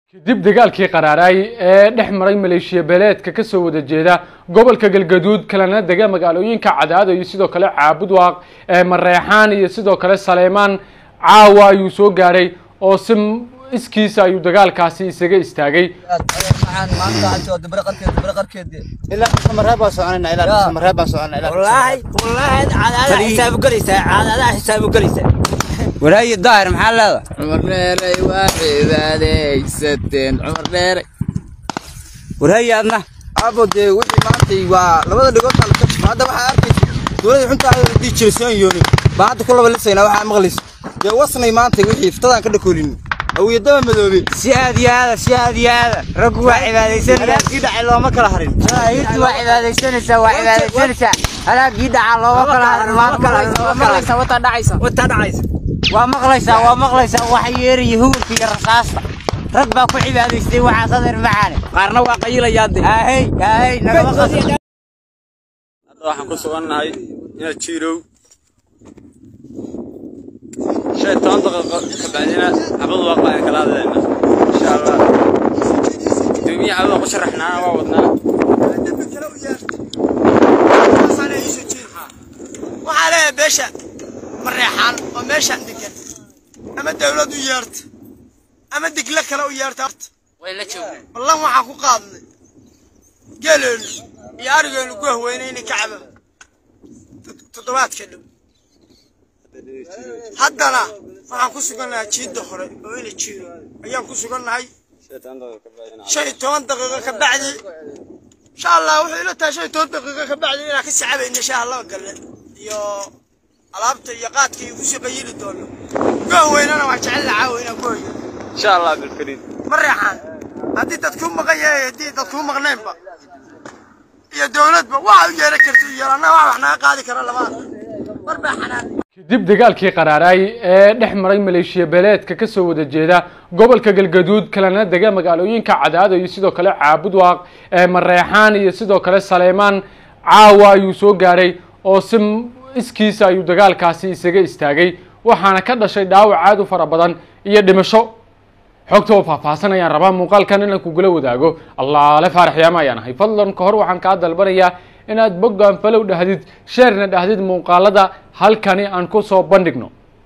kadib dagaalkii qaraaray ee dhex maray maleeshiya beeleedka kasoo wada jeeda gobolka galgaduud kalena dega magaalooyinka cadaado iyo sidoo kale caabudwaaq ee mareexaan iyo sidoo kale saleymaan caawa ayuu soo gaaray oo si iskiisa ayuu dagaalkaasi isaga istaagay waxaan maanta waxaan joogaa dabare qarkeed dabare qarkeed ilaa samaree baan soconayna ilaa samaree baan soconayna ilaa والله والله عاد حساب قريسة عاد هذا حساب قريسة وراي الظاهر محل هذا cumar dheeray waa cibaadaysateen cumar dheeray وراي أنا aabo dee wixii maantay waa labada dhigood baa laka jifo hadda waxaa arkaysa dowladda xunta ayada hadii jirsan yooni baa hadda ku laba lisayna waxaa maqlaysa dee wasnay maantay wixii iftadaan ka dhakoolin awiyadaba madoobe سياد يا هذا سياد يا هذا ركوا عبادة سنة kii dhacay looma kala harin هيرت وعبادة سنة وعبادة سنة أنا قيد على الله وكلا ما كلا ما كلا wata dhacaysa وانت دعيس ومغلسة ومغلسة وحيير يهور في الرصاصة ركبة كل عبادة سنة وحصدر معانا qaarna waa qayilayaade هاي هاي نقص hadda waxaan ku sugannahay inaad jiirow shan iyo toban daqiiqo ka bacdina xabad waaqa ayaan kala hadlayna insha allah gudoomiye xabada ku sharaxnaana waa wadnaa waxaa leeyahay beesha mareexaan oo meeshaan degan ama dawlad u yeerta ama digle kale u yeerta ballan waxaan ku qaadnay geeleenu iyo arigeenu ku haweynaynay kacba toddobaadka dhow haddana waxaan ku sugannahay jiidda hore oo ina jiiro ayaan ku sugannahay shan iyo toban daqiiqo ka bacdi insha allah wuxuu ila tahay shan iyo toban daqiiqo ka bacdi inaan ka sacabayna shaaha laba galle iyo alaabta iyo qaadka iyo kusii qayili doono goon weynana waa jecel la caawa inaan ku hoyo insha allah bilkariim ma reexaan haddii dad kuu maqan yahay haddii dad kuu maqnaynba iyo dowladba waxa u yeeran karta u yeelan annaga wax wax naga qaadi kara labaad mar baa xanaan kadib dagaalkii qaraaray ee dhex maray maleeshiya beeleedka kasoo wada jeeda gobolka galgaduud kalena dega magaalooyinka cadaado iyo sidoo kale caabudwaaq ee mareexaan iyo sidoo kale saleymaan caawa ayuu soo gaaray oo si iskiisa ayuu dagaalkaasi isaga istaagay waxaana ka dhashay dhaawac aad u fara badan iyo dhimasho xogta oo faahfaahsan ayaan rabaa muuqaalkan inaan kugula wadaago allaale faaraxyaama ayaan ahay fadlan ka hor waxaan kaa dalbanayaa inaad boggaan falow dhahdid sheerna dhahdid muuqaalada halkani aan ku soo bandhigno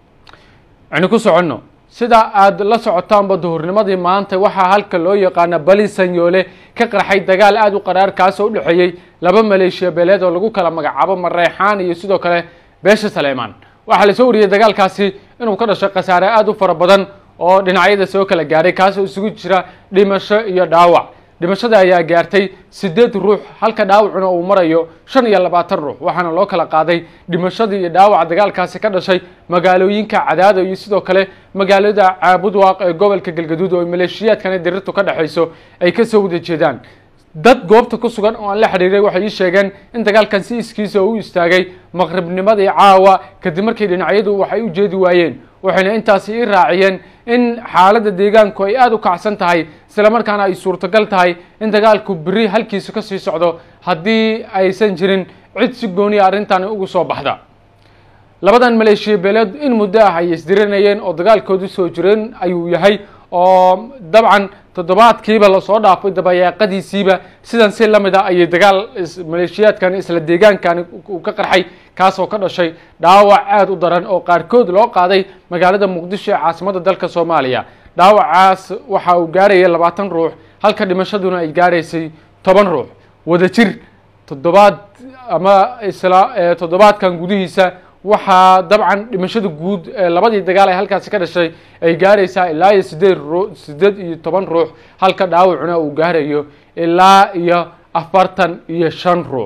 aynu ku soconno sida aad la socotaanba duhurnimadii maanta waxaa halka loo yaqaana bali sanyoole ka qarxay dagaal aada u qaraar kaasoo u dhexeeyey laba maleeshiya beeleed oo lagu kala magacaabo mareexaan iyo sidoo kale beesha saleymaan waxaa lasoo wariyey dagaalkaasi inuu ka dhashay khasaare aada u fara badan oo dhinacyada soo kala gaaray kaasoo isugu jira dhimasho iyo dhaawac dhimashada ayaa gaartay sideed ruux halka dhaawacuna uu marayo shan iyo labaatan ruux waxaana loo kala qaaday dhimashadii iyo dhaawaca dagaalkaasi ka dhashay magaalooyinka cadaado iyo sidoo kale magaalada caabudwaaq ee gobolka galgaduud oo maleeshiyaadkani dirirtu ka dhexayso ay kasoo wada jeedaan dad goobta ku sugan oo aan la xiriiray waxay ii sheegeen in dagaalkan si iskiisa u istaagay maqribnimadii caawa kadib markii dhinacyadu waxay u jeedi waayeen waxayna intaasi ii raaciyeen in xaaladda deegaanku ay aada u kacsan tahay islamarkaana ay suurtagal tahay in dagaalku beri halkiisa kasii socdo haddii aysan jirin cid si gooniya arrintani ugu soo baxda labadan maleeshiya beeleed in muddo ah ay isdirinayeen oo dagaalkoodu soo jireen ayuu yahay oo dabcan toddobaadkiiba lasoo dhaafay dabayaaqadiisiiba sidan si lamid a ayay dagaal maleeshiyaadkani isla deegaankani uu ka qarxay kaasoo ka dhashay dhaawac aada u daran oo qaarkood loo qaaday magaalada muqdisho ee caasimadda dalka soomaaliya dhaawacaas waxa uu gaarayay labaatan ruux halka dhimashaduna ay gaaraysay toban ruux wadajir toddobaad ama isla toddobaadkan gudihiisa waxaa dabcan dhimashada guud ee labadii dagaal ee halkaasi ka dhashay ay gaaraysaa ilaa iyo sideed ruu sideed iyo toban ruux halka dhaawacuna uu gaarayo ilaa iyo afartan iyo shan ruux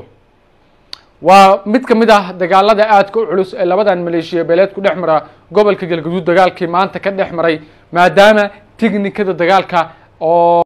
waa mid ka mid ah dagaalada aadka u culus ee labadan maleeshiya beeleed ku dhex mara gobolka galgaduud dagaalkii maanta ka dhex maray maadaama tiknikada dagaalka oo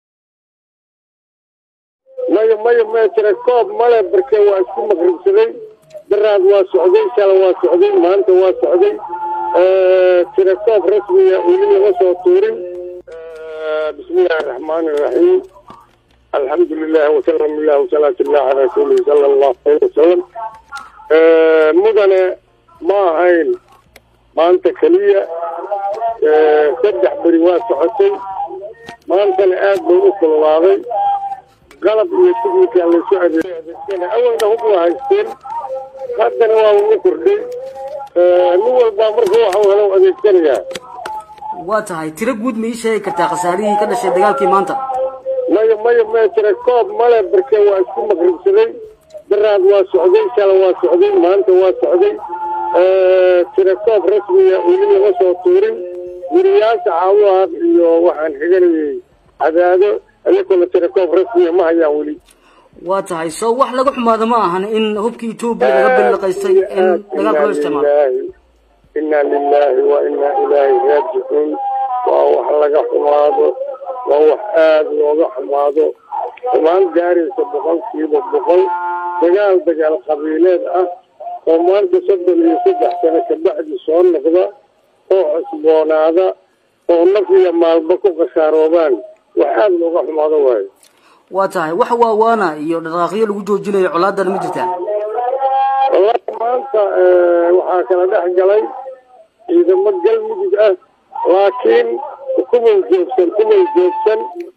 maya maya maya jira koob male barke waa isku maqribsaday daraad waa socday shala waa socday maanta waa socday tira koob rasmiya weli lama soo tuurin bismillahi araxmaani iraxiim alxamdu lilah wasalam illah wasalaatu illah calaa rasuulihi sala allahu aleyh wasalam mudane ma ahayn maanta keliya saddex beri waa socotay maantana aad bay u kululaaday qalab iyo tignikaa laysu adeegsana awalna hub waa haysteen haddana waa u kordhay nin walbaa marka waxuu helo adeegsanayaa waa tahay tiro guud ma ii sheegi kartaa khasaarihii ka dhashay dagaalkii maanta maya maya maya tira koob male barke waa isku maqribsaday daraad waa socday shala waa socday maanta waa socday tira koob rasmiya weli lama soo tuurin weriyaasha caawaaq iyo waxaan xiganayay cadaado ayakuna tira koob rasmiya ma hayaan weli waa tahay soo wax laga xumaado ma ahan in hubka etoobiya laga billiqaystay in dagaalka loo isticmaalo inaa lilaahi wa inaa ilaahi raajicuun waa wax laga xumaado waa wax aad looga xumaado xumaan gaaraysa boqolkiiba boqol dagaal dagaal qabiileed ah oo maanta soddon iyo saddex sano kabacdi soo noqda oo cusboonaada oo naf iyo maalba ku khasaaroobaan wax aad looga xumaado waayo waa tahay wax waawaana iyo dhaqaaqyo lagu joojinayo colaadana ma jirtaa wallahi maanta waxaa kala dhex galay ciidamo galmudug ah laakiin kumay joogsan kumay joogsan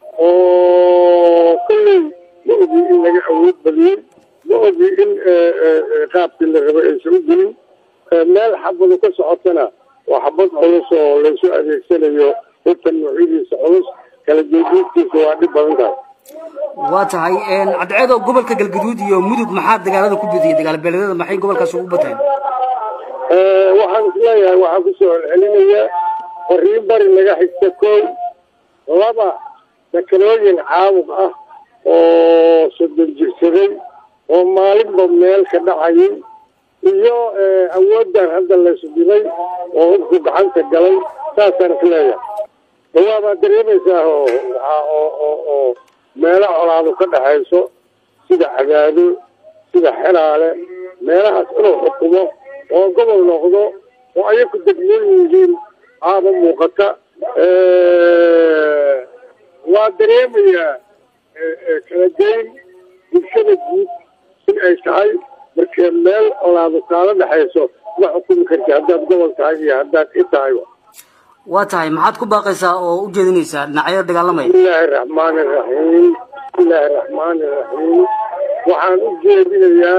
oo kolley ma ogi in laga awood badiyey ma ogi in qaabkii la rabay aysan u gelin meel xabadu ka socotana waa xabad culus oo laysu adeegsanayo hubkan noocyadiisa culus kala jeediidkiisa waa dhib badan tahay waa tahay cadceedo gobolka galgaduud iyo mudug maxaa dagaalada ku bediyay dagaal beeledyada maxay gobolkaas ugu bateen waxaan isleeyahay waxaan kusoo celcelinayaa fariin bari naga xigta kow laba sakalooyin caabuq ah oo soddon jirsaday oo maalinba meel ka dhacayay iyo awooddan hadda laysu dhibay oo hubku gacanta galay saasaan isleeyahay dawaabaad dareemaysaa oo oo oo oo meelo colaadu ka dhexayso sida cadaado sida xelaale meelahaas inuu xukumo oo gobol noqdo oo ayaku degmoon yihiin aaba muuqata waa dareemayaa kala geyn bulshada guud in ay tahay markee meel colaadu kaala dhexayso ma xukumi karti haddaad gobol tahay iyo haddaad i tahayba waa tahay maxaad ku baaqaysaa oo u jeedinaysaa dhinacyada dagaalamaya bismillaahi raxmaani raxiim bismillaahi raxmaani raxiim waxaan u jeedinayaa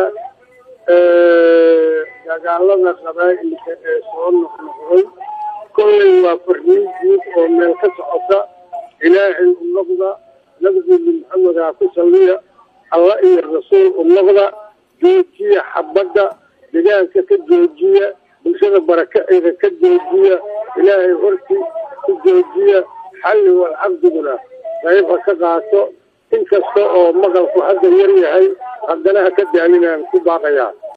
dagaalada qabaa'ilka ee soo noqnoqday kolley waa farriin guud oo meel ka socota ilaahay u noqda nabigeeni maxamedaa ku salliya alla iyo rasuul u noqda joojiya xabadda degaanka ka joojiya bulshada barakaceeda ka joojiya ilaahay horti ku joojiya xalli wal cabdiguna qayba ka qaato inkasta oo maqalku hadda yar yahay haddana ha ka daalinaan ku baaqayaa